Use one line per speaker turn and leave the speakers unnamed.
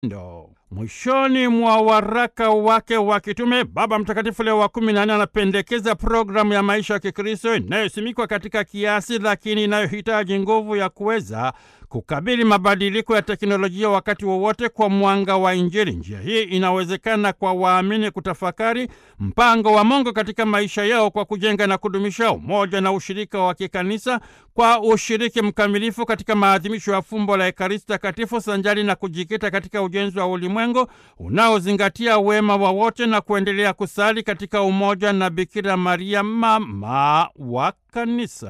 Ndo. Mwishoni mwa waraka wake wa kitume Baba Mtakatifu Leo wa kumi na nne anapendekeza programu ya maisha ya Kikristo inayosimikwa katika kiasi, lakini inayohitaji nguvu ya kuweza kukabili mabadiliko ya teknolojia wakati wowote kwa mwanga wa Injili. Njia hii inawezekana kwa waamini kutafakari mpango wa Mungu katika maisha yao kwa kujenga na kudumisha umoja na ushirika wa kikanisa kwa ushiriki mkamilifu katika maadhimisho ya fumbo la Ekaristi Takatifu sanjari na kujikita katika ujenzi wa ulimwengu unaozingatia wema wa wote na kuendelea kusali katika umoja na Bikira Maria mama wa kanisa.